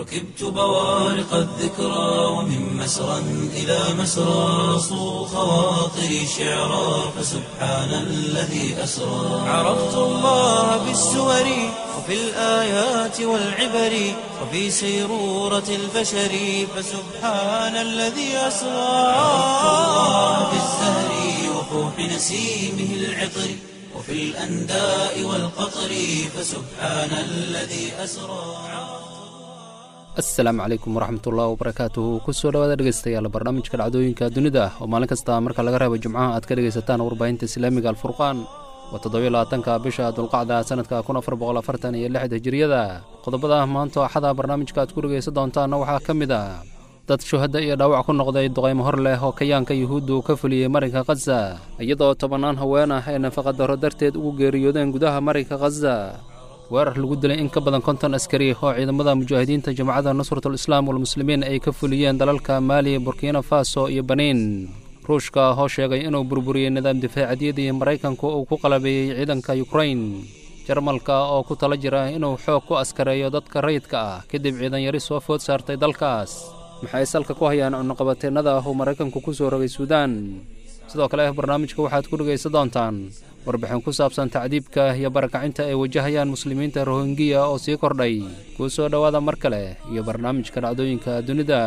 ركبت بوارق الذكرى ومن مسرى إلى مسرى صو خواطري شعرا فسبحان الذي أسرى عرفت الله بالسور وفي الآيات والعبر وفي سيرورة البشر فسبحان الذي أسرى عرفت الله بالزهر وفوح نسيمه العطر وفي الأنداء والقطر فسبحان الذي أسرى asalaamu calaykum waraxmatullahi wabarakaatuhu kusoo dhawaada dhegeystayaal barnaamijka dhacdooyinka dunida oo maalin kasta marka laga reebo jimcaha aad ka dhegaysataan warbaahinta islaamiga alfurqaan waa toddobiyo labaatanka bisha dulqacda sanadka kun afar boqol afartan iyo lixda hijiriyada qodobada maanta axada barnaamijka aad ku dhegaysan doontaanna waxaa ka mid ah dad shuhadda iyo dhaawac ku noqday duqaymo hor leh oo kayaanka yuhuuddu ka fuliyey marinka khaza iyadoo tobannaan haween ah ay nafaqadarro darteed ugu geeriyoodeen gudaha marinka khaza weerar lagu dilay in ka badan konton askari oo ciidamada mujaahidiinta jamacadda nusratul islaam walmuslimiin ay ka fuliyeen dalalka maali burkina faso iyo baniin ruushka oo sheegay inuu burburiyey nidaam difaacadyadii maraykanku uu ku qalabeeyey ciidanka yukrain jarmalka oo ku tala jira inuu xoog ku askareeyo dadka rayidka ah kadib ciidan yari soo food saartay dalkaas maxay salka ku hayaan cunuqabateennada uu maraykanku ku soo rogay suudaan sidoo kale barnaamijka waxaad ku dhegaysan doontaan warbixin ku saabsan tacdiibka iyo barakacinta ay wajahayaan muslimiinta rohingiya oo sii kordhay kuu soo dhowaada mar kale iyo barnaamijka dhacdooyinka dunida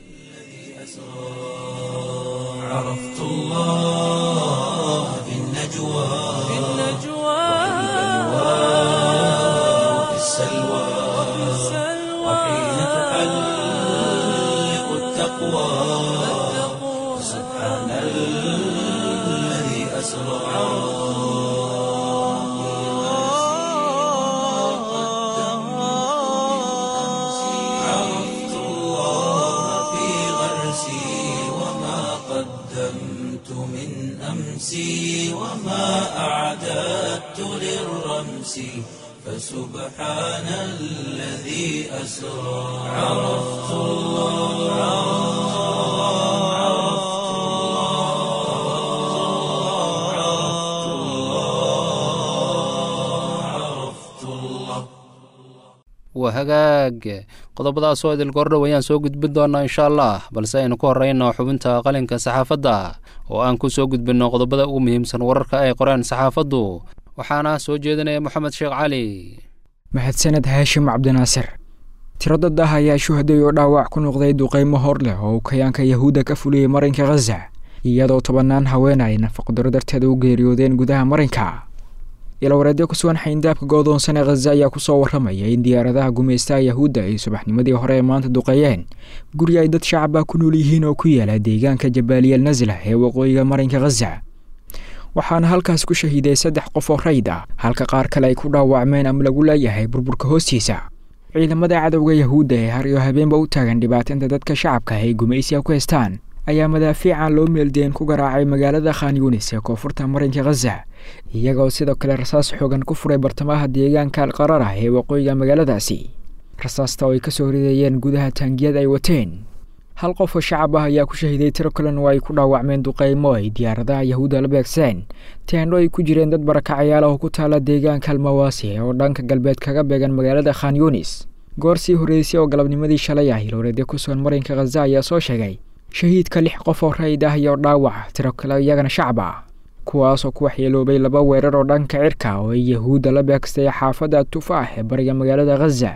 عرفت الله بالنجوى وفي السلوى وحين تحلق التقوى سبحان الذي أسرى عرفت الله في غرسي وما قدمت من أمسي وما أعددت للرمس فسبحان الذي أسرى عرفت الله عرفت الله عرفت الله عرفت الله waa hagaag qodobadaasoo idil gordhow ayaan soo gudbin doonaa insha allah balse aynu ku horrayno xubinta qalinka saxaafadda oo aan ku soo gudbinno qodobada ugu muhiimsan wararka ay qoreen saxaafaddu waxaana soo jeedinaya moxamed sheekh cali mahadsaned haashim cabdinaasir tiro dad ah ayaa shuhaday oo dhaawac ku noqday duqaymo hor leh oo uu kayaanka yahuudda ka fuliyey marinka khaza iyadoo tobannaan haween ay nafaqdaro darteeda u geeriyoodeen gudaha marinka ilawareedyo ku sugan xayndaabka goodoonsan ee khaza ayaa kusoo warramaya in diyaaradaha gumaystaha yahuudda ay subaxnimadii hore ee maanta duqeeyeen guri ay dad shacaba ku nool yihiin oo ku yaala deegaanka jabaaliyal nasla ee waqooyiga marinka khaza waxaana halkaas ku shahiiday saddex qof oo rayd ah halka qaar kale ay ku dhaawacmeen ama lagu leeyahay burburka hoostiisa ciidamada cadowga yahuudda ee har iyo habeenba u taagan dhibaatinta dadka shacabka ay gumaysiga ku haystaan ayaa madaafiican loo meeldeen ku garaacay magaalada khan yunis ee koonfurta marinka khaza iyagoo sidoo kale rasaas xoogan ku furay bartamaha deegaanka alqarar ah ee waqooyiga magaaladaasi rasaasta oo ay kasoo rideeyeen gudaha taangiyada ay wateen hal qof oo shacab ah ayaa ku shahiday tiro kalen oo ay ku dhaawacmeen duqaymo ay diyaaradaha yahuudda la beegseen teendho ay ku jireen dad barakacayaal oo ku taala deegaanka almawaasi oo dhanka galbeed kaga beegan magaalada khan yunis goor sii horreysay oo galabnimadii shalay ah ilowreedyo ku sugan marinka khaza ayaa soo sheegay shahiidka lix qof oo rayid ah iyo dhaawac tiro kale iyagana shacab ah kuwaasoo ku waxyeeloobay laba weerar oo dhanka cirka oo ay yahuudda la beegstay xaafadda tufaax ee bariga magaalada khaza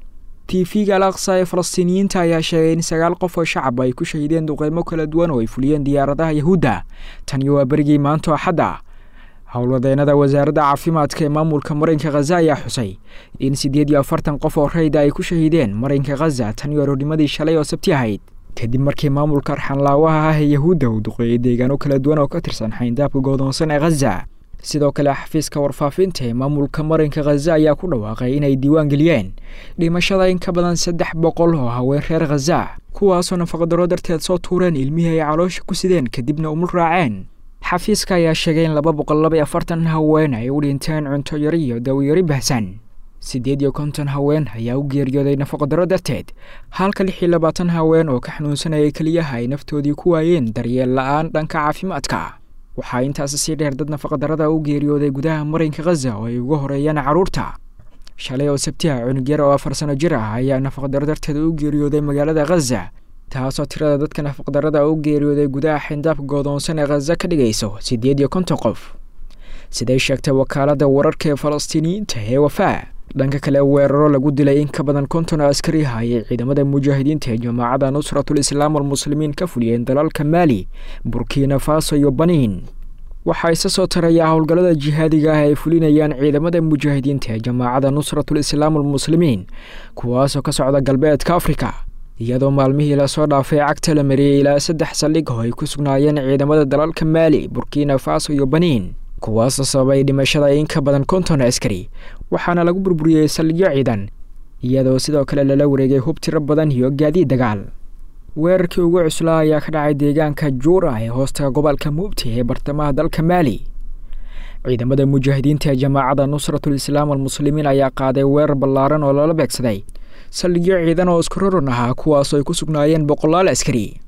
tv-ga al aqsa ee falastiiniyiinta ayaa sheegay in sagaal qof oo shacab ay ku shahideen duqeymo kala duwan oo ay fuliyeen diyaaradaha yahuudda tani waa berigii maanto axadda howlwadeenada wasaaradda caafimaadka ee maamulka marinka khaza ayaa xusay in siddeed iyo afartan qof oo rayda ay ku shahideen marinka khaza tani aroornimadii shalay oo sabti ahayd kadib markii maamulka arxanlaawaha ah ee yahuudda uu duqeeyey deegaano kala duwan oo ka tirsan xayndaabka goodoonsan ee khaza sidoo kale xafiiska warfaafinta ee maamulka marinka khaza ayaa ku dhawaaqay inay diiwaan geliyeen dhimashada in ka badan saddex boqol oo haween reer khaza kuwaasoo nafaqadaro darteed soo tuureen ilmihii ay caloosha ku sideen kadibna umul raaceen xafiiska ayaa sheegay in laba boqol laba iyo afartan haween ay u dhinteen cunto yari iyo dawyari bahsan siddeed iyo konton haween ayaa u geeriyooday nafaqadaro darteed halka lix iyo labaatan haween oo ka xanuunsanayay keliyaha ay naftoodii ku waayeen daryeel la-aan dhanka caafimaadka waxaa intaasi sii dheer dad nafaqadarada u geeriyooday gudaha marinka khaza oo ay uga horeeyaan carruurta shalay oo sabtiha cunugyar oo afar sano jir ah ayaa nafaqdaro darteeda u geeriyooday magaalada khaza taasoo tirada dadka nafaqdarada u geeriyooday gudaha xindaabka goodoonsan ee khaza ka dhigayso siddeed iyo konton qof siday sheegtay wakaaladda wararka ee falastiiniyiinta ee wafaa dhanka kale weeraro lagu dilay in ka badan konton oo askari ah ayay ciidamada mujaahidiinta ee jamaacadda nusratul islaam walmuslimiin ka fuliyeen dalalka maali burkina faso iyo baniin waxaa isa soo tarayaa howlgallada jihaadiga ah ay fulinayaan ciidamada mujaahidiinta ee jamaacadda nusratul islaam walmuslimiin kuwaasoo ka socda galbeedka afrika iyadoo maalmihii lasoo dhaafay cagta la mariyey ilaa saddex saldhig oo ay ku sugnaayeen ciidamada dalalka maali burkina faso iyo baniin kuwaasoo sababay dhimashada in ka badan konton askari waxaana lagu burburiyey saldhigyo ciidan iyadoo sidoo kale lala wareegay hub tiro badan iyo gaadiid dagaal weerarkii ugu cuslaa ayaa ka dhacay deegaanka juura ee hoosta gobolka muubti ee bartamaha dalka maali ciidamada mujaahidiinta ee jamaacadda nusratul islaam almuslimiin ayaa qaaday weerar ballaaran oo lala beegsaday saldhigyo ciidan oo isku roron ahaa kuwaasoo ay ku sugnaayeen boqolaal askari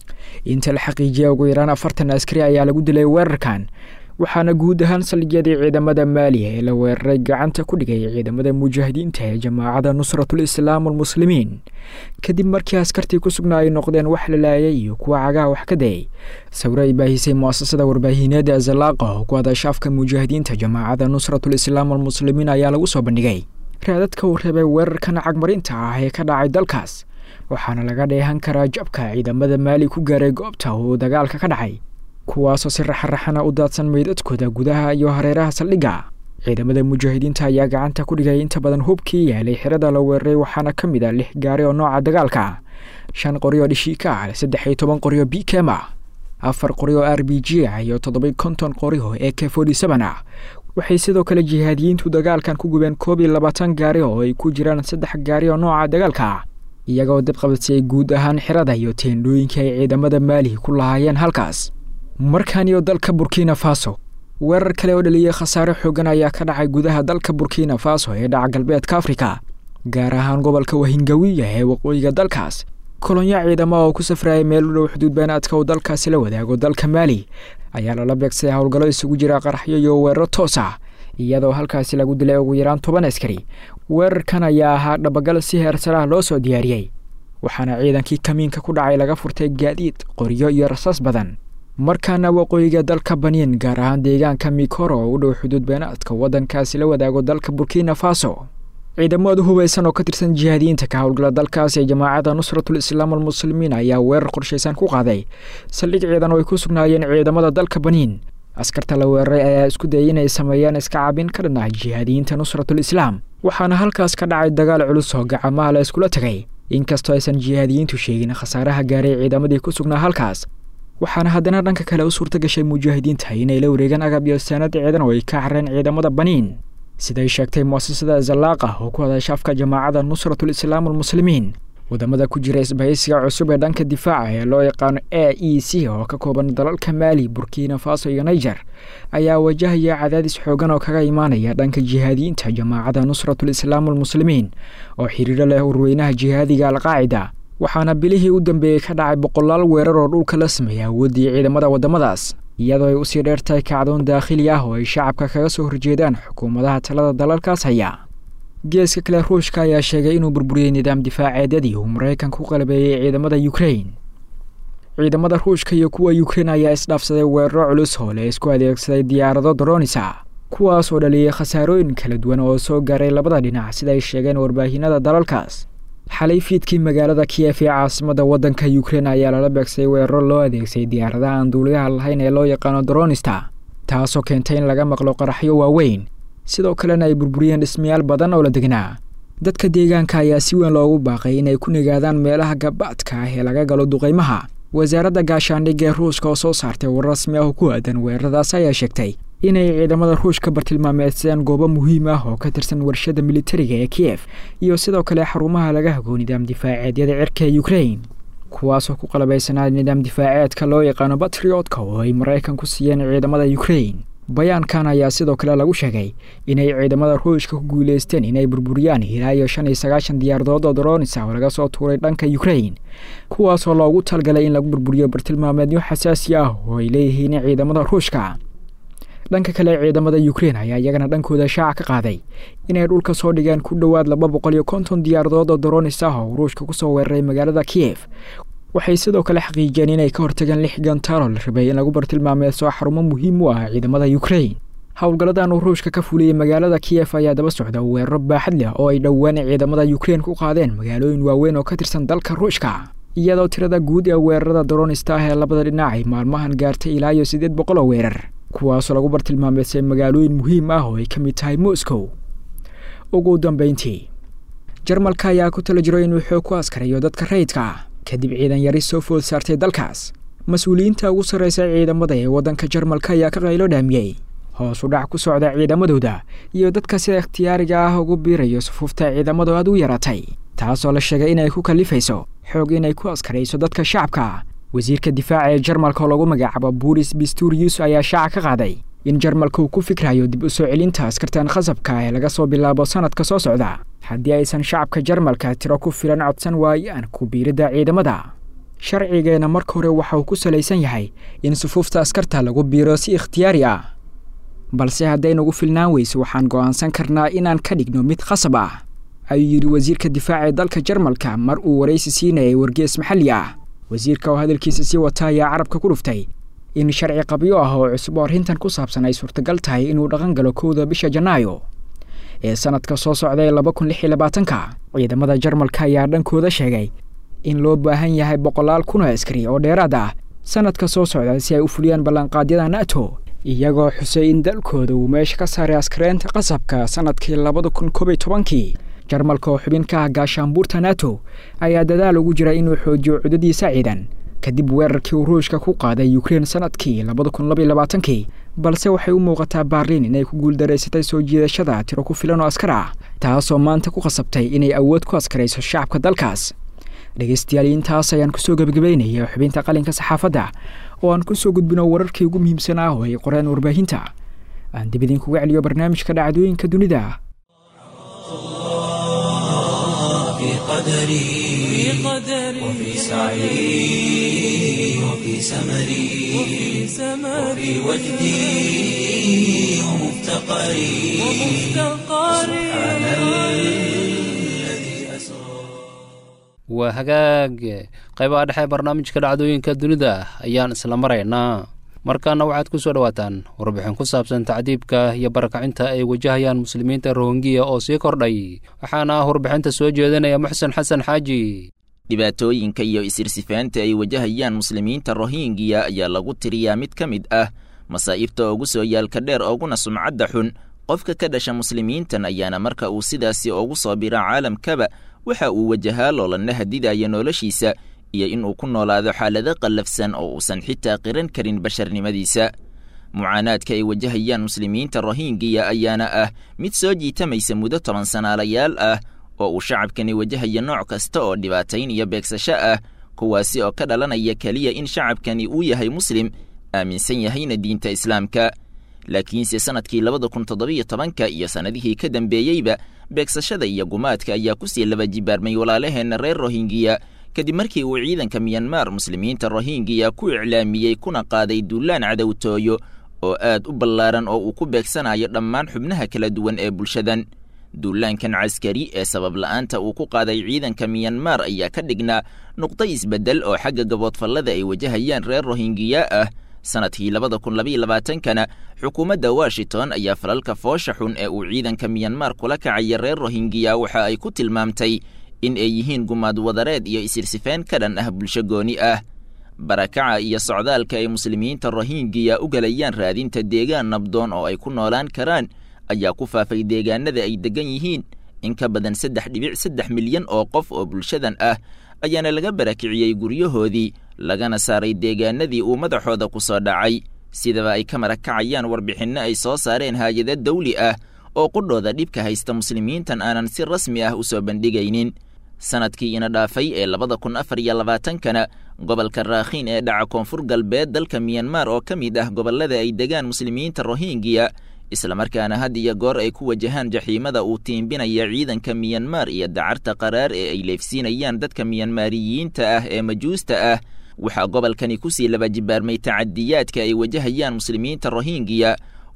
inta la xaqiijiyay ugu yaraan afartan askari ayaa lagu dilay weerarkan waxaana guud ahaan saldhigyadii ciidamada maaliya ee la weeraray gacanta ku dhigay ciidamada mujaahidiinta ee jamaacadda nusratul islaam almuslimiin kadib markii askartii ku sugnaa ay noqdeen wax la laayay iyo kuwa cagaha wax ka dayay sawiro ay baahisay muasasada warbaahineeda azalaaqa oo ku hadasha afka mujaahidiinta jamaacadda nusratul islaam almuslimiin ayaa lagu soo bandhigay raadadka uu reebay weerarkan cagmarinta ah ee ka dhacay dalkaas waxaana laga dheehan karaa jabka ciidamada maali ku gaaray goobta uu dagaalka ka dhacay kuwaasoo si raxaraxana u daadsan meydadkooda gudaha iyo hareeraha saldhigga ciidamada mujaahidiinta ayaa gacanta ku dhigay inta badan hubkii yaalay xirada la weeraray waxaana ka mid ah lix gaari oo nooca dagaalka shan qori oo dhishiika ah saddex iyo toban qori oo bkem ah afar qori oo r b g ah iyo toddoba konton qori oo e k forty seven ah waxay sidoo kale jihaadiyiintu dagaalkan ku gubeen koob iyo labaatan gaari oo ay ku jiraan saddex gaari oo nooca dagaalka ah iyagoo dib qabadsiyey guud ahaan xirada iyo teendhooyinkii ay ciidamada maalihi ku lahaayeen halkaas markan iyo dalka burkina faso weerar kale oo dhaliyey khasaare xoogan ayaa ka dhacay gudaha dalka burkina faso ee dhaca galbeedka afrika gaar ahaan gobolka wahingawiya ee waqooyiga dalkaas kolonyo ciidamo oo ku safraya meel u dhow xuduud beenaadka uu dalkaasi la wadaago dalka maali ayaa lala beegsaday howlgallo isugu jira qaraxyo iyo weeraro toos ah iyadoo halkaasi lagu dilay ugu yaraan toban askari weerarkan ayaa ahaa dhabagal si heersaraha loo soo diyaariyey waxaana ciidankii kamiinka ku dhacay laga furtay gaadiid qoryo iyo rasaas badan markaana waqooyiga dalka baniin gaar ahaan deegaanka mikoro oo u dhow xuduud beenaadka waddankaasi la wadaago dalka burkina faso ciidamada hubaysan oo ka tirsan jihaadiyiinta ka howlgala dalkaas ee jamaacadda nusratul islaam almuslimiin ayaa weerar qorshaysan ku qaaday saldhig ciidan oo ay ku sugnaayeen ciidamada dalka baniin askarta la weeraray ayaa isku dayay inay sameeyaan iska cabin ka dhan ah jihaadiyiinta nusratul islaam waxaana halkaas ka dhacay dagaal culus oo gacamaha la iskula tegay inkastoo aysan jihaadiyiintu sheegin khasaaraha gaaray ciidamadii ku sugnaa halkaas waxaana haddana dhanka kale u suurta gashay mujaahidiinta inay la wareegaan agab iyo saanad ciidan oo ay ka xareen ciidamada baniin siday sheegtay muasasada zalaaqa oo ku hadasha afka jamaacadda nusratul islaam almuslimiin wadamada ku jira isbahaysiga cusub ee dhanka difaaca ee loo yaqaano a e c oo ka kooban dalalka maali burkina faso iyo niger ayaa wajahaya cadaadis xoogan oo kaga imaanaya dhanka jihaadiyiinta jamaacadda nusratul islaam almuslimiin oo xiriiro leh urweynaha jihaadiga alqaacida waxaana bilihii u dambeeyey ka dhacay boqolaal weerar oo dhulka la sameeya awooddii ciidamada waddamadaas iyadoo ay usii dheertahay kacdoon daakhili ah oo ay shacabka kaga soo horjeedaan xukuumadaha talada dalalkaas haya geeska kale ruushka ayaa sheegay inuu burburiyey nidaam difaaceedyadii uu maraykanka ku qalabeeyey ciidamada ukrain ciidamada ruushka iyo kuwa ukrain ayaa isdhaafsaday weeraro culus oo le isku adeegsaday diyaarado dronisa kuwaas oo dhaliyey khasaarooyin kala duwan oo soo gaaray labada dhinac sida ay sheegeen warbaahinada dalalkaas xalay fiidkii magaalada kiyef ee caasimada waddanka ukrain ayaa lala beegsaday weeraro loo adeegsaday diyaaradaha aan duuliyaha lahayn ee loo yaqaano dronista taasoo keentay in laga maqlo qaraxyo waaweyn sidoo kalena ay burburiyeen dhismayaal badan oo la degnaa dadka deegaanka ayaa si weyn loogu baaqay inay ku nigaadaan meelaha gabaadka ah ee laga galo duqaymaha wasaaradda gaashaandhigga ee ruushka oo soo saartay war rasmi ah oo ku aadan weeraradaas ayaa sheegtay inay ciidamada ruushka bartilmaameedsadeen goobo muhiim ah oo ka tirsan warshada militariga ee kiyef iyo sidoo kale xarumaha laga hago nidaam difaaceedyada cirka ee ukrain kuwaasoo ku qalabaysanaa nidaam difaaceedka loo yaqaano batriotka oo ay maraykan ku siiyeen ciidamada ukrain bayaankan ayaa sidoo kale lagu sheegay inay ciidamada ruushka ku guuleysteen inay burburiyaan ilaa iyo shan iyo sagaashan diyaaradood oo dronisa oo laga soo tuuray dhanka ukrain kuwaasoo loogu talgalay in lagu burburiyo bartilmaameedyo xasaasi ah oo ay leeyihiin ciidamada ruushka dhanka kale ciidamada ukrein ayaa iyagana dhankooda shaaca ka qaaday inay dhulka soo dhigeen ku dhowaad laba boqol iyo konton diyaaradood oo daroonis ah oo ruushka kusoo weeraray magaalada kiyef waxay sidoo kale xaqiijiyeen inay ka hortageen lix gantaalo la rabay in lagu bartilmaameeso xarumo muhiim u ah ciidamada ukrein howlgalladan uu ruushka ka fuliyey magaalada kiyef ayaa daba socda weeraro baaxad leh oo ay dhowaan ciidamada ukrein ku qaadeen magaalooyin waaweyn oo ka tirsan dalka ruushka iyadoo tirada guud ee weerarada daroonista ah ee labada dhinac ay maalmahan gaartay ilaa iyo siddeed boqol oo weerar kuwaasoo lagu bartilmaameysay magaalooyin muhiim ah oo ay ka mid tahay moscow ugu dambeyntii jarmalka ayaa ku tala jiro inuu xoog ku askarayo dadka rayidka ah kadib ciidan yari soo food saartay dalkaas mas-uuliyiinta ugu sarreysa ciidamada ee waddanka jarmalka ayaa ka qaylo dhaamiyey hoos u dhac ku socda ciidamadooda iyo dadka sida ikhtiyaariga ah ugu biirayo sufuufta ciidamadu aad u yaraatay taasoo la sheegay inay ku kallifayso xoog inay ku askarayso dadka shacabka wasiirka difaaca ee jarmalka oo lagu magacaabo buris bisturius ayaa shaaca ka qaaday in jarmalka uu ku fikrayo dib u soo celinta askartan khasabka ee laga soo bilaabo sanadka soo socda haddii aysan shacabka jarmalka tiro ku filan codsan waayaan ku biiridda ciidamada sharcigeena marka hore waxa uu ku salaysan yahay in sufuufta askarta lagu biiro si ikhtiyaari ah balse hadday nagu filnaan weyso waxaan go'aansan karnaa inaan ka dhigno mid khasab ah ayuu yidhi wasiirka difaaca ee dalka jarmalka mar uu waraysi siinayay wargees maxalli ah wasiirka oo hadalkiisa sii wata ayaa carabka ku dhuftay in sharci qabyo ah oo cusub oo arrintan ku saabsan ay suurtagal tahay inuu dhaqan galo kowda bisha janaayo ee sanadka soo socda ee laba kun lix iyo labaatanka ciidamada jarmalka ayaa dhankooda sheegay in loo baahan yahay boqolaal kun oo askari oo dheeraad ah sanadka soo socda si ay u fuliyaan ballanqaadyada nato iyagoo xusay in dalkooda uu meesha ka saaray askareenta qasabka sanadkii labada kun koob iyo tobankii jarmalka oo xubin ka ah gaashaanbuurta nato ayaa dadaal ugu jira inuu xoojiyo cudadiisa ciidan kadib weerarkii uu ruushka ku qaaday ukrein sanadkii labada kun labaiyo labaatankii balse waxay u muuqataa baarliin inay ku guuldaraysatay soo jiidashada tiro ku filan oo askar ah taasoo maanta ku khasabtay inay awood ku askarayso shacabka dalkaas dhegeystayaal intaas ayaan kusoo gebagabeynaya xubinta qalinka saxaafadda oo aan kusoo gudbino wararkii ugu muhiimsan ah oo ay qoreen warbaahinta aan dib idinkuga celiyo barnaamijka dhacdooyinka dunida في قدري وفي سعي وفي سمري وفي وجدي ومفتقري سبحان الذي أسرى waa hagaag qaybaha dhexe barnaamijka dhacdooyinka dunida ayaan isla maraynaa markaana waxaad ku soo dhowaataan warbixin ku saabsan tacdiibka iyo barakacinta ay wajahayaan muslimiinta rohingiya oo sii kordhay waxaana warbixinta soo jeedinaya muxsen xasan xaaji dhibaatooyinka iyo isirsifaanta ay wajahayaan muslimiinta rohingiya ayaa lagu tiriyaa mid ka mid ah masaa'ibta ugu soo yaalka dheer ooguna sumcadda xun qofka ka dhasha muslimiintan ayaana marka uu sidaasi ugu soo bira caalamkaba waxa uu wajahaa loolanna hadidaya noloshiisa iyo inuu ku noolaado xaalado qallafsan oo uusan xitaa qiran karin basharnimadiisa mucaanaadka ay wajahayaan muslimiinta rohingiya ayaana ah mid soo jiitamaysa muddo toban sanaalayaal ah oo uu shacabkani wajahaya nooc kasta oo dhibaatayn iyo beegsasho ah kuwaasi oo ka dhalanaya keliya in shacabkani uu yahay muslim aaminsan yahayna diinta islaamka laakiinse sannadkii labada kun toddobiyo tobanka iyo sannadihii ka dambeeyeyba beegsashada iyo gumaadka ayaa kusii laba jibaarmay walaalaheenna reer rohingiya kadib markii uu ciidanka miyanmar muslimiinta rohingiya ku iclaamiyey kuna qaaday duulaan cadowtooyo oo aad u ballaaran oo uu ku beegsanayo dhammaan xubnaha kala duwan ee bulshadan duulaankan caskari ee sabab la'aanta uu ku qaaday ciidanka miyanmar ayaa ka dhignaa nuqdo isbeddel oo xagga gaboodfallada ay wajahayaan reer rohingiya ah sanadkii labada kun labaiyo labaatankana xukuumadda washington ayaa falalka foosha xun ee uu ciidanka miyanmar kula kacaya reer rohingiya waxa ay ku tilmaamtay in ay yihiin gumaad wadareed iyo isirsifeen ka dhan ah bulsho gooni ah barakaca iyo socdaalka ay muslimiinta rohingiya u galayaan raadinta deegaan nabdoon oo ay ku noolaan karaan ayaa ku faafay deegaanada ay deggan yihiin in ka badan saddex dhibic saddex milyan oo qof oo bulshadan ah ayaana laga barakiciyey guryahoodii lagana saaray deegaanadii uu madaxooda ku soo dhacay sidaba ay ka marakacayaan warbixinno ay soo saareen haayado dawli ah oo qudhooda dhibka haysta muslimiintan aanan si rasmi ah u soo bandhigaynin sanadkii ina dhaafay ee labada kun afar iyo labaatankana gobolka raakhiin ee dhaca koonfur galbeed dalka miyanmar oo ka mid ah gobollada ay degaan muslimiinta rohingiya islamarkaana had iyo goor ay ku wajahaan jaxiimada uu tiimbinaya ciidanka miyanmar iyo dacarta qaraar ee ay leefsiinayaan dadka miyanmaariyiinta ah ee majuusta ah waxaa gobolkani kusii laba jibaarmay tacadiyaadka ay wajahayaan muslimiinta rohingiya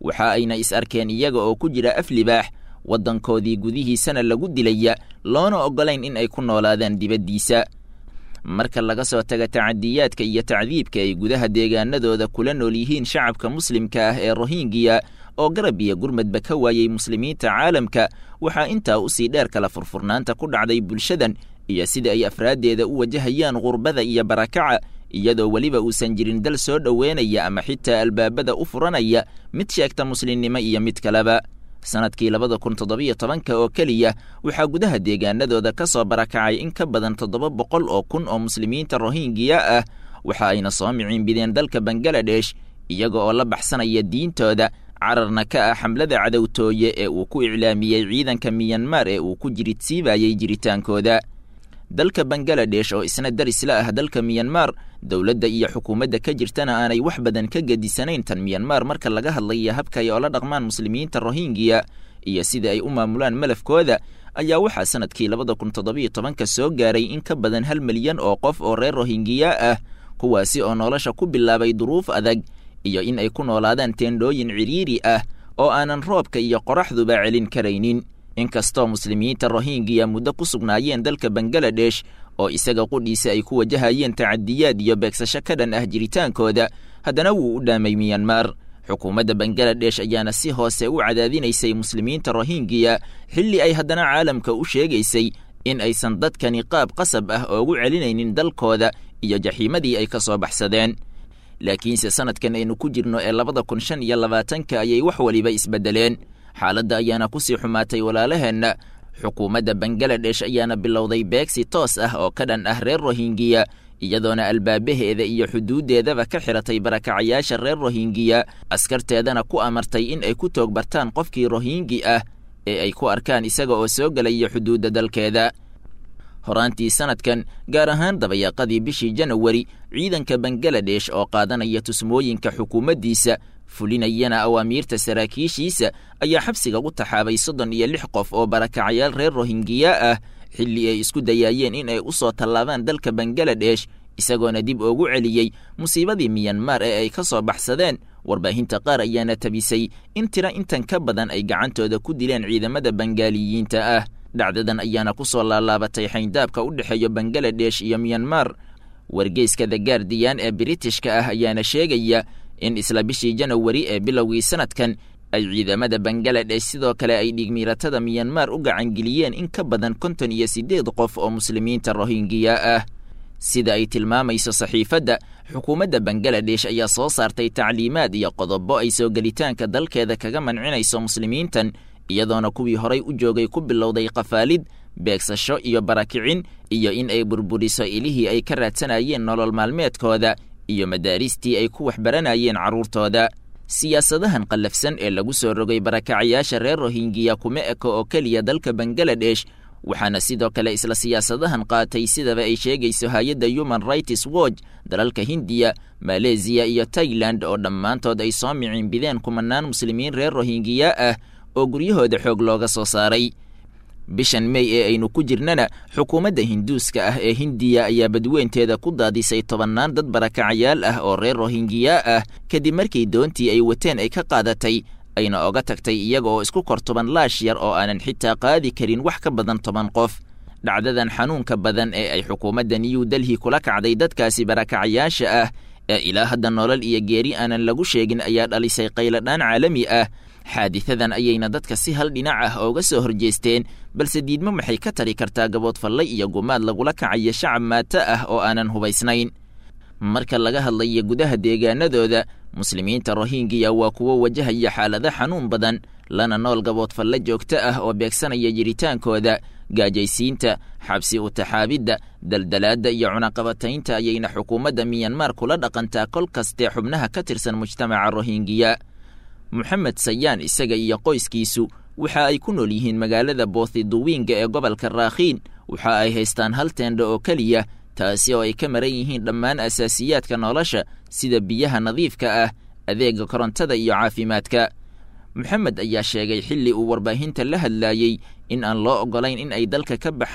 waxa ayna is arkeen iyaga oo ku jira af libaax waddankoodii gudihiisana lagu dilaya loona oggolayn in ay ku noolaadaan dibaddiisa marka laga soo taga tacadiyaadka iyo tacdiibka ay gudaha deegaanadooda kula nool yihiin shacabka muslimka ah ee rohingiya oo garab iyo gurmadba ka waayey muslimiinta caalamka waxaa intaa usii dheer kala furfurnaanta ku dhacday bulshadan iyo sida ay afraaddeeda u wajahayaan qurbada iyo barakaca iyadoo weliba uusan jirin dal soo dhoweynaya ama xitaa albaabada u furanaya mid sheegta muslimnimo iyo mid kaleba sanadkii labada kun toddobiyo tobanka oo keliya waxaa gudaha deegaanadooda ka soo barakacay in ka badan toddoba boqol oo kun oo muslimiinta rohingiya ah waxa ayna soo miciinbideen dalka bangaladesh iyaga oo la baxsanaya diintooda cararna ka ah xamlada cadowtooye ee uu ku iclaamiyey ciidanka miyanmar ee uu ku jiridsiibayey jiritaankooda dalka bangaladesh oo isna daris la ah dalka miyanmar dowladda iyo xukuumadda ka jirtana aanay wax badan ka gedisanayn tan miyanmar marka laga hadlaya habka ay oola dhaqmaan muslimiinta rohingiya iyo sida ay u maamulaan malafkooda ayaa waxaa sanadkii labada kun toddobiyo tobanka soo gaaray in ka badan hal milyan oo qof oo reer rohingiya ah kuwaasi oo nolosha ku bilaabay duruuf adag iyo in ay ku noolaadaan teendhooyin cidhiiri ah oo aanan roobka iyo qoraxduba celin karaynin inkastoo muslimiinta rohingiya muddo ku sugnaayeen dalka bangaladesh oo isaga qudhiisa ay ku wajahayeen tacadiyaad iyo beegsasho ka dhan ah jiritaankooda haddana wuu u dhaamay miyanmar xukuumadda bangaladesh ayaana si hoose u cadaadinaysay muslimiinta rohingiya xilli ay haddana caalamka u sheegaysay in aysan dadkani qaab qasab ah oogu celinaynin dalkooda iyo jaxiimadii ay ka soo baxsadeen laakiinse sanadkan aynu ku jirno ee labada kun shan iyo labaatanka ayay wax weliba isbeddeleen xaaladda ayaana kusii xumaatay walaalaheenna xukuumadda bangaladesh ayaana bilowday beegsi toos ah oo ka dhan ah reer rohingiya iyadoona albaabaheeda iyo xuduuddeedaba ka xiratay barakacayaasha reer rohingiya askarteedana ku amartay in ay ku toogbartaan qofkii rohingi ah ee ay ku arkaan isaga oo soo gelaya xuduudda dalkeeda horaantii sanadkan gaar ahaan dabayaaqadii bishii janawari ciidanka bangaladesh oo qaadanaya tusmooyinka xukuumaddiisa fulinayana awaamiirta saraakiishiisa ayaa xabsiga u taxaabay soddon iyo lix qof oo barakacayaal reer rohingiya ah xilli ay isku dayaayeen in ay u soo tallaabaan dalka bangaladesh isagoona dib oogu celiyey musiibadii miyanmar ee ay ka soo baxsadeen warbaahinta qaar ayaana tabisay in tira intan ka badan ay gacantooda ku dileen ciidamada bangaaliyiinta ah dhacdadan ayaana ku soo laalaabatay xayndaabka u dhexeeya bangaladesh iyo miyanmar wargeyska the gaardiyan ee biritishka ah ayaana sheegaya in isla bishii janawari ee bilowgii sanadkan ay ciidamada bangaladesh sidoo kale ay dhigmiiratada miyanmar u gacangeliyeen in ka badan konton iyo siddeed qof oo muslimiinta rohingiya ah sida ay tilmaamayso saxiifadda xukuumadda bangaladesh ayaa soo saartay tacliimaad iyo qodobo ay soo gelitaanka dalkeeda kaga mancinayso muslimiintan iyadoona kuwii horay u joogay ku bilowday qafaalid beegsasho iyo barakicin iyo in ay burburiso ilihii ay ka raadsanayeen nolol maalmeedkooda iyo madaaristii ay ku waxbaranayeen carruurtooda siyaasadahan qallafsan ee lagu soo rogay barakacayaasha reer rohingiya kuma eko oo keliya dalka bangaladesh waxaana sidoo kale isla siyaasadahan qaatay sidaba ay sheegayso hay-adda human rights watch dalalka hindiya maleesiya iyo tailand oo dhammaantood ay soo miciinbideen kumanaan muslimiin reer rohingiya ah oo guryahooda xoog looga soo saaray bishan mey ee aynu ku jirnana xukuumadda hinduuska ah ee hindiya ayaa badweynteeda ku daadisay tobannaan dad barakacayaal ah oo reer rohingiya ah kadib markii doontii ay wateen ay ka qaadatay ayna oga tagtay iyaga oo isku kor toban laash yar oo aanan xitaa qaadi karin wax ka badan toban qof dhacdadan xanuunka badan ee ay xukuumadda new delhi kula kacday dadkaasi barakacayaasha ah ee ilaa hadda nolol iyo geeri aanan lagu sheegin ayaa dhalisay qayladhaan caalami ah xaadisadan ayayna dadka si hal dhinac ah ooga soo horjeesteen balse diidmo maxay ka tari kartaa gaboodfalle iyo gumaad lagula kacayo shacab maato ah oo aanan hubaysnayn marka laga hadlayo gudaha deegaanadooda muslimiinta rohingiya waa kuwo wajahaya xaalado xanuun badan lana nool gaboodfalle joogto ah oo beegsanaya jiritaankooda gaajaysiinta xabsi utaxaabidda daldalaadda iyo cunaqabataynta ayayna xukuumadda miyanmar kula dhaqantaa kol kastee xubnaha ka tirsan mujtamaca rohingiya moxamed sayaan isaga iyo qoyskiisu waxa ay ku nool yihiin magaalada boothiduwiinga ee gobolka raakhiin waxa ay haystaan hal teendho oo keliya taasi oo ay ka maran yihiin dhammaan asaasiyaadka nolosha sida biyaha nadiifka ah adeega korontada iyo caafimaadka moxamed ayaa sheegay xilli uu warbaahinta la hadlaayey in aan loo oggolayn in ay dalka ka baxaan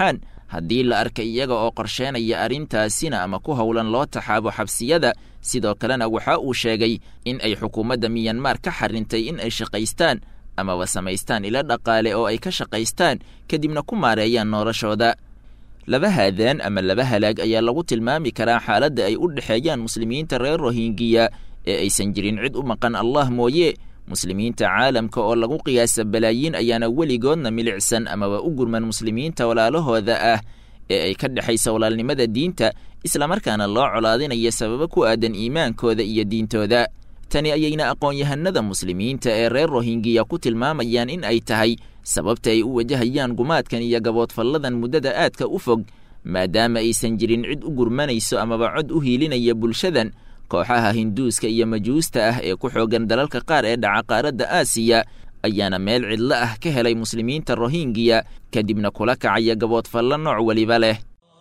haddii la arka iyaga oo qorsheenaya arrintaasina ama ku howlan loo taxaabo xabsiyada sidoo kalena waxa uu sheegay in ay xukuumadda miyanmar ka xarintay in ay shaqaystaan amaba samaystaan ilo dhaqaale oo ay ka shaqaystaan kadibna ku maareeyaan noloshooda laba haadaan ama laba halaag ayaa lagu tilmaami karaa xaaladda ay u dhexeeyaan muslimiinta reer rohingiya ee aysan jirin cid u maqan allah mooye muslimiinta caalamka oo lagu qiyaasa balaayiin ayaana weligoodna milicsan amaba u gurman muslimiinta walaalahooda ah ee ay ka dhexaysa walaalnimada diinta islamarkaana loo colaadinaya sababo ku aadan iimaankooda iyo diintooda tani ayayna aqoon-yahanada muslimiinta ee reer rohingiya ku tilmaamayaan in ay tahay sababta ay u wajahayaan gumaadkan iyo gaboodfalladan muddada aadka u fog maadaama aysan jirin cid u gurmanayso amaba cod u hiilinaya bulshadan kooxaha hinduuska iyo majuusta ah ee ku xoogan dalalka qaar ee dhaca qaaradda aasiya ayaana meel cidlo ah ka helay muslimiinta rohingiya kadibna kula kacaya gaboodfallo nooc weliba leh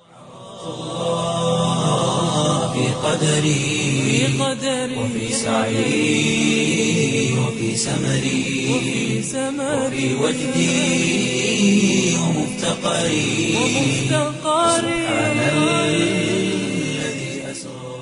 في قدري وفي سعي وفي سمري وفي وجدي ومفتقري سبحان الذي أسرى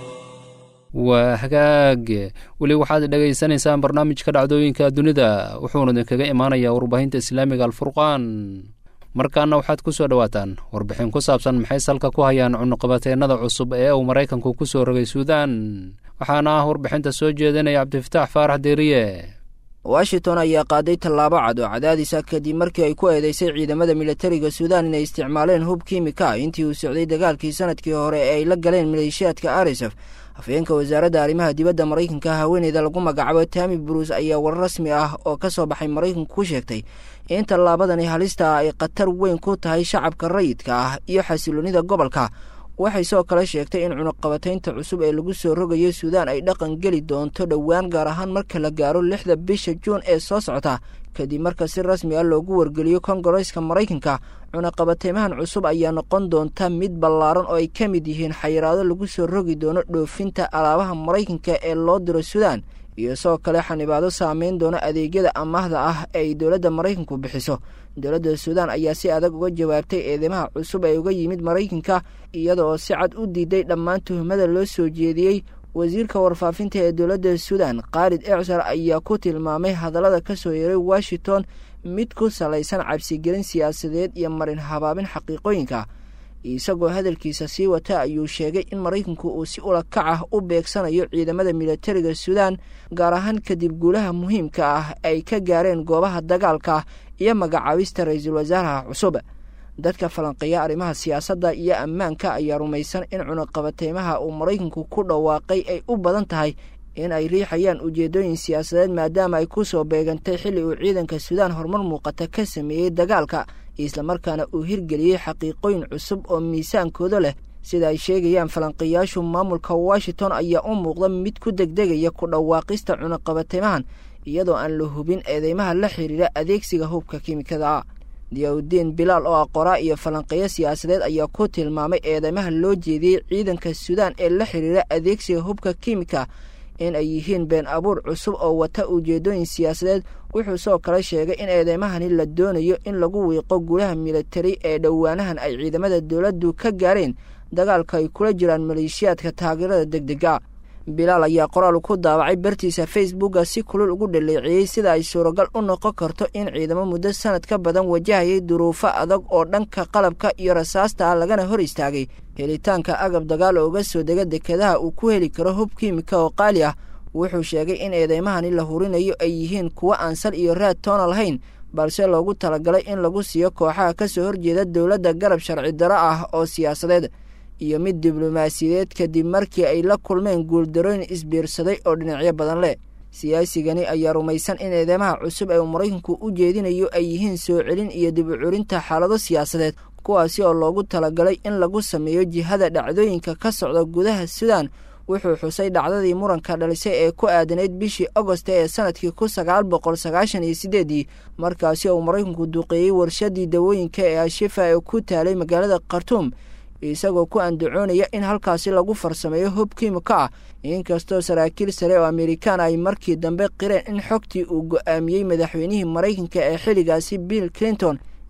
waa hagaag weli waxaad dhegaysanaysaan barnaamijka dhacdooyinka dunida wuxuuna idinkaga imaanayaa warbaahinta islaamiga alfurqaan markaana waxaad ku soo dhowaataan warbixin ku saabsan maxay salka ku hayaan cunuqabateennada cusub ee uu maraykanku ku soo rogay suudaan waxaana ah warbixinta soo jeedinaya cabdifataax faarax deeriye washington ayaa qaaday tallaabo cad oo cadaadisa kadib markii ay ku eedeysay ciidamada militariga suudaan inay isticmaaleen hub kiimika intii uu socday dagaalkii sanadkii hore ee ay la galeen maleeshiyaadka arisaf afhayeenka wasaaradda arrimaha dibadda maraykanka haweeneyda lagu magacaabo tami bruce ayaa warar rasmi ah oo ka soo baxay maraykanku ku sheegtay in tallaabadani halista ah ay khatar weyn ku tahay shacabka rayidka ah iyo xasiloonida gobolka waxay soo kale sheegtay in cunuqabataynta cusub ee lagu soo rogayo suudaan ay dhaqan geli doonto dhowaan gaar ahaan marka la gaaro lixda bisha juun ee soo socota kadib marka si rasmi ah loogu wargeliyo kongareska maraykanka cunaqabateymahan cusub ayaa noqon doonta mid ballaaran oo ay ka mid yihiin xayiraado lagu soo rogi doono dhoofinta alaabaha maraykanka ee loo diro suudaan iyo sidoo kale xanibaado saameyn doona adeegyada amaahda ah ee ay dowladda maraykanku bixiso dowladda suudaan ayaa si adag uga jawaabtay eedeymaha cusub ee uga yimid maraykanka iyada oo si cad u diiday dhammaan tuhumada loo soo jeediyey wasiirka warfaafinta ee dowladda suudaan khaalid ecsar ayaa ku tilmaamay hadallada ka soo yeeray washington mid ku salaysan cabsigelin siyaasadeed iyo marin habaabin xaqiiqooyinka isagoo hadalkiisa sii wata ayuu sheegay in maraykanku uu si ula kac ah u beegsanayo ciidamada militariga suudaan gaar ahaan kadib guulaha muhiimka ah ay ka gaareen goobaha dagaalka iyo magacaabista ra-iisul wasaaraha cusub dadka falanqeeya arrimaha siyaasadda iyo ammaanka ayaa rumaysan in cunuqabateymaha uu maraykanku ku dhawaaqay ay u badan tahay in ay riixayaan ujeedooyin siyaasadeed maadaama ay ku soo beegantay xilli uu ciidanka suudaan horumar muuqata ka sameeyey dagaalka islamarkaana uu hirgeliyey xaqiiqooyin cusub oo miisaankooda leh sida ay sheegayaan falanqeeyaashu maamulka washington ayaa u muuqda mid ku degdegaya ku dhawaaqista cunuqabateymahan iyadoo aan la hubin eedeymaha la xiriira adeegsiga hubka kiimikada diyaaudiin bilaal oo aqoraa iyo falanqeeyo siyaasadeed ayaa ku tilmaamay eedeymaha loo jeediyey ciidanka suudaan ee la xiriira adeegsiga hubka kiimika in ay yihiin been abuur cusub oo wata ujeedooyin siyaasadeed wuxuu soo kale sheegay in eedeymahani la doonayo in lagu wiiqo guulaha militari ee dhowaanahan ay ciidamada dowladdu ka gaareen dagaalka ay kula jiraan maleeshiyaadka taageerada degdega bilaal ayaa qoraal ku daabacay bartiisa facebooka si kulul ugu dhaleeceeyey sida ay suuragal u noqon karto in ciidamo muddo sanad ka badan wajahayay duruufo adag oo dhanka qalabka iyo rasaasta ah lagana hor istaagay helitaanka agab dagaal oo uga soo dega dekedaha uu ku heli karo hub kiimika oo qaali ah wuxuu sheegay in eedeymahani la hurinayo ay yihiin kuwo aan sal iyo raad toona lahayn balse loogu talagalay in lagu siiyo kooxaha ka soo horjeeda dowladda garab sharci daro ah oo siyaasadeed iyo mid diblomaasiyadeed kadib markii ay la kulmeen guuldarooyin isbiirsaday oo dhinacyo badan leh siyaasigani ayaa rumaysan in eedeymaha cusub ee uu maraykanku u jeedinayo ay yihiin soo celin iyo dib u culinta xaalado siyaasadeed kuwaasi oo loogu talagalay in lagu sameeyo jihada dhacdooyinka ka socda gudaha suudaan wuxuu xusay dhacdadii muranka dhalisay ee ku aadanayd bishii agost ee sanadkii kun sagaal boqol sagaashan iyo sideedii markaasi oo maraykanku duqeeyey warshadii dawooyinka ee ashifa ee ku taalay magaalada khartuum isagoo ku andacoonaya in halkaasi lagu farsameeyo hub kiimika ah inkastoo saraakiil sare oo amerikaan ay markii dambe qireen in xogtii uu go-aamiyey madaxweynihii maraykanka ee xilligaasi bill clinton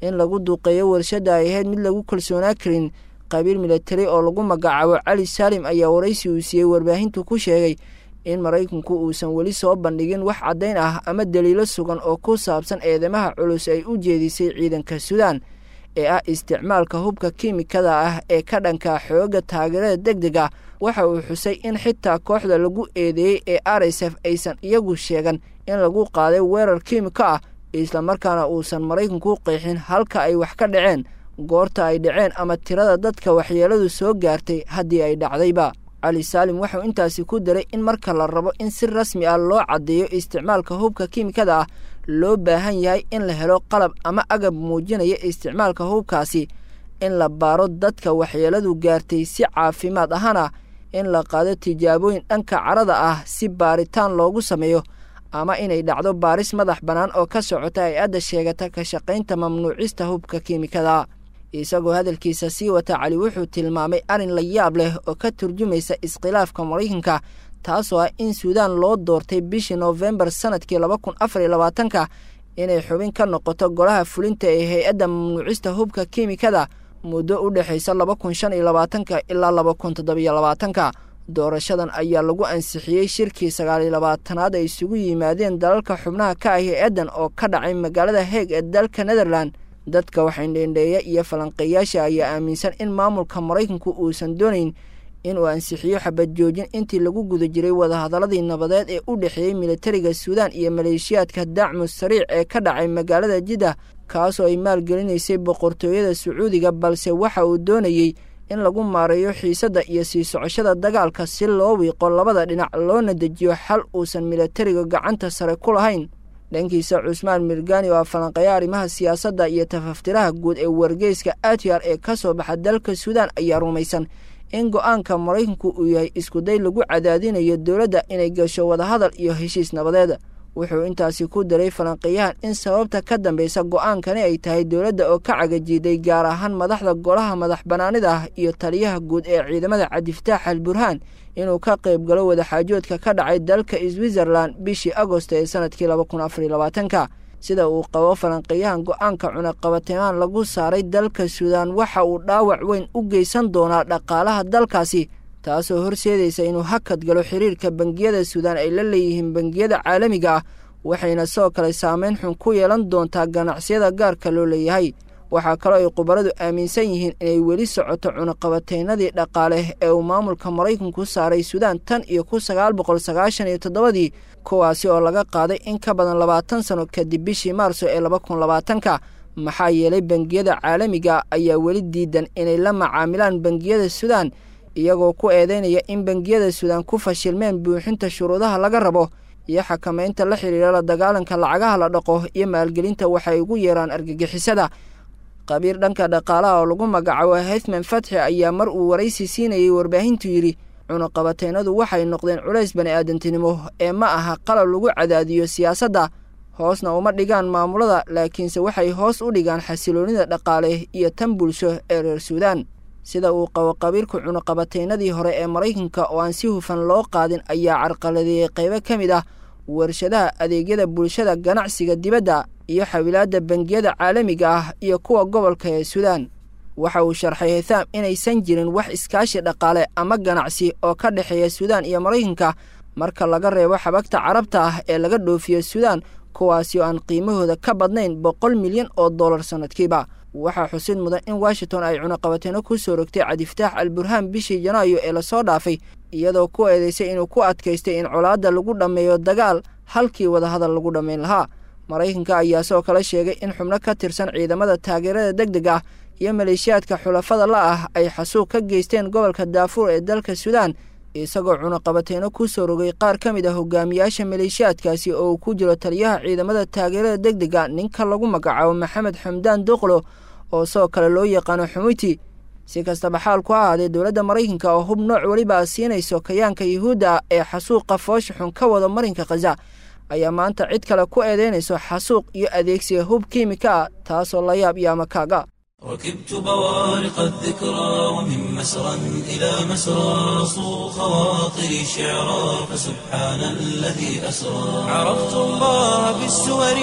in lagu duqeeyo warshadda ay ahayd mid lagu kalsoonaa karin qabiil militari oo lagu magacaabo cali saalim ayaa waraysi uu siiyey warbaahintu ku sheegay in maraykanku uusan weli soo bandhigin wax caddayn ah ama daliilo sugan oo ku saabsan eedamaha culus ay u jeedisay ciidanka suudaan ee ah isticmaalka hubka kiimikada ah ee ka dhanka xoogga taageerada deg deg ah waxa uu xusay in xitaa kooxda lagu eedeeyey ee r s f aysan iyagu sheegan in lagu qaaday weerar kiimiko ah islamarkaana uusan maraykanku qeexin halka ay wax ka dhaceen goorta ay dhaceen ama tirada dadka waxyeeladu soo gaartay haddii ay dhacdayba cali saalim wuxuu intaasi ku daray in marka la rabo in si rasmi ah loo caddeeyo isticmaalka hubka kiimikada ah loo baahan yahay in la helo qalab ama agab muujinaya isticmaalka hubkaasi in la baaro dadka waxyeeladu gaartay si caafimaad ahaan ah in la qaado tijaabooyin dhanka carada ah si baaritaan loogu sameeyo ama inay dhacdo baaris madax bannaan oo ka socota hay-adda sheegata ka shaqaynta mamnuucista hubka kiimikada isagoo hadalkiisa sii wata cali wuxuu tilmaamay arrin la yaab leh oo ka turjumaysa iskhilaafka maraykanka taasoo ah in suudaan loo doortay bishii noofembar sanadkii laba kun afar iyo labaatanka inay xubin ka noqoto golaha fulinta ee hay-adda mamnuucista hubka kiimikada muddo u dhexaysa laba kun shan iyo labaatanka ilaa laba kun toddobiyo labaatanka doorashadan ayaa lagu ansixiyey shirkii sagaaliyo labaatanaad ay isugu yimaadeen dalalka xubnaha ka ah hay-addan oo ka dhacay magaalada heeg ee dalka netherland dadka waxaindheendheeya iyo falanqeeyaasha ayaa aaminsan in maamulka maraykanku uusan doonayn inuu ansixiyo xabad joojin intii lagu guda jiray wadahadaladii nabadeed ee u dhexeeyey militariga suudaan iyo maleeshiyaadka dacmu sariic ee ka dhacay magaalada jidda kaasoo ay maalgelinaysay boqortooyada sacuudiga balse waxa uu doonayey in lagu maareeyo xiisadda iyo sii socoshada dagaalka si loo wiiqo labada dhinac loona dejiyo xal uusan militariga gacanta sare ku lahayn dhankiisa cusmaan mirgani oo falanqeeya arrimaha siyaasadda iyo tafaftiraha guud ee wargeyska atyar ee ka soo baxa dalka suudaan ayaa rumaysan in go-aanka maraykanku uu yahay iskuday lagu cadaadinayo dowladda inay gasho wadahadal iyo heshiis nabadeed wuxuu intaasi ku daray falanqeeyahan in sababta ka dambeysa go-aankani ay tahay dowladda oo ka cagajiiday gaar ahaan madaxda golaha madax bannaanida ah iyo taliyaha guud ee ciidamada cabdifataax al burhaan inuu ka qayb galo wadaxaajoodka ka dhacay dalka switzerland bishii agosto ee sanadkii laba kun afariyo labaatanka sida uu qabo falanqeeyahan go-aanka cunaqabatemaan lagu saaray dalka suudaan waxa uu dhaawac weyn u geysan doonaa dhaqaalaha dalkaasi taasoo horseedaysa inuu hakad galo xiriirka bangiyada suudaan ay la leeyihiin bangiyada caalamiga ah waxayna sidoo kale saameyn xun ku yeelan doontaa ganacsiyada gaarka loo leeyahay waxaa kaloo ay khubaradu aaminsan yihiin inay weli socoto cunaqabateynadii dhaqaale ee uu maamulka maraykanku saaray suudaan tan iyo kun sagaal boqol sagaashan iyo toddobadii kuwaasi oo laga qaaday in ka badan labaatan sano kadib bishii maarso ee laba kun labaatanka maxaa yeelay bangiyada caalamiga ayaa weli diidan inay la macaamilaan bangiyada suudaan iyagoo ku eedeynaya in bangiyada suudaan ku fashilmeen buuxinta shuruudaha laga rabo iyo xakamaynta la xidhiira la dagaalanka lacagaha la dhaqo iyo maalgelinta waxay ugu yeeraan argagixisada qabiir dhanka dhaqaalaha oo lagu magacaabo hethman fatxi ayaa mar uu waraysi siinayay warbaahintu yidhi cunuqabateynadu waxay noqdeen culays bani aadantinimo ee ma aha qalab lagu cadaadiyo siyaasadda hoosna uma dhigaan maamulada laakiinse waxay hoos u dhigaan xasiloonida dhaqaale iyo tan bulsho ee reer suudaan sida uu qabo qabiilka cunuqabateynadii hore ee maraykanka oo aan si hufan loo qaadin ayaa carqaladeeyey qaybo ka mid ah warshadaha adeegyada bulshada ganacsiga dibadda iyo xawilaadda bangiyada caalamiga ah iyo kuwa gobolka ee suudaan waxa uu sharxay hithaam inaysan jirin wax iskaashi dhaqaale ama ganacsi oo ka dhexeeya suudaan iyo maraykanka marka laga reebo xabagta carabta ah ee laga dhoofiyo suudaan kuwaasi oo aan qiimahooda ka badnayn boqol milyan oo dollar sannadkiiba waxaa xusid mudan in washington ay cunaqabateeno ku soo rogtay cabdifataax al burhaan bishii janaayo ee lasoo dhaafay iyadoo ku eedeysay inuu ku adkaystay in colaadda lagu dhammeeyo dagaal halkii wadahadal lagu dhammayn lahaa maraykanka ayaa sidoo kale sheegay in xubno ka tirsan ciidamada taageerada deg deg ah iyo maleeshiyaadka xulafada la ah ay xasuuq ka geysteen gobolka daafuur ee dalka suudaan isagoo cunaqabateeno ku soo rogay qaar ka mid ah hogaamiyaasha maleeshiyaadkaasi oo uu ku jiro taliyaha ciidamada taageerada deg dega ninka lagu magacaabo maxamed xamdaan doqlo oo sidoo kale loo yaqaano xumuyti si kastaba xaalku ha ahaadee dowladda maraykanka oo hub nooc weliba siinayso kayaanka yuhuudda ee xasuuqa foosha xun ka wada marinka khaza ayaa maanta cid kale ku eedeynayso xasuuq iyo adeegsiga hub kiimika ah taasoo la yaab iyo amakaaga ركبت بوارق الذكرى ومن مسرى إلى مسرى صو خواطري شعرا فسبحان الذي أسرى عرفت الله بالسور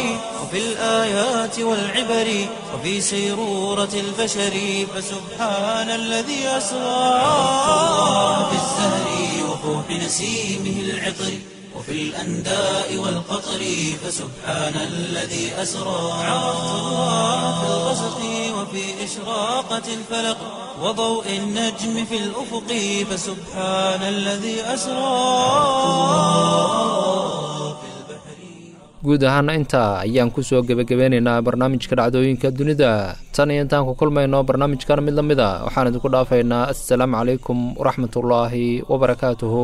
وفي الآيات والعبر وفي سيرورة البشر فسبحان الذي أسرى في الزهر وفوح نسيمه العطر وفي الأنداء والقطر فسبحان الذي أسرى عرفت الله في الغسق وفي إشراقة الفلق وضوء النجم في الأفق فسبحان الذي أسرى guud ahaana intaa ayaan ku soo gebagabeynaynaa barnaamijka dhacdooyinka dunida tan iyo intaan ku kulmayno barnaamijkan mid la mid a waxaan idinku dhaafaynaa assalaamu calaykum waraxmatullaahi wabarakaatuhu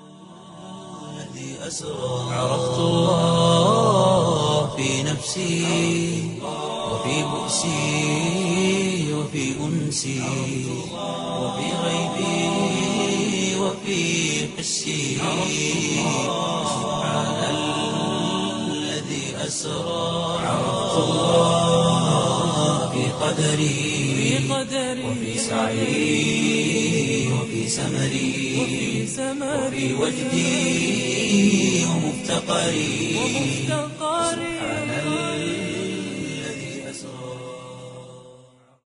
عرفت الله في نفسي وفي بؤسي وفي أنسي وفي غيبي وفي حسي سبحان الذي أسرى عرفت الله في قدري وفي سعي وفي سمري وفي وجدي ومفتقري سبحان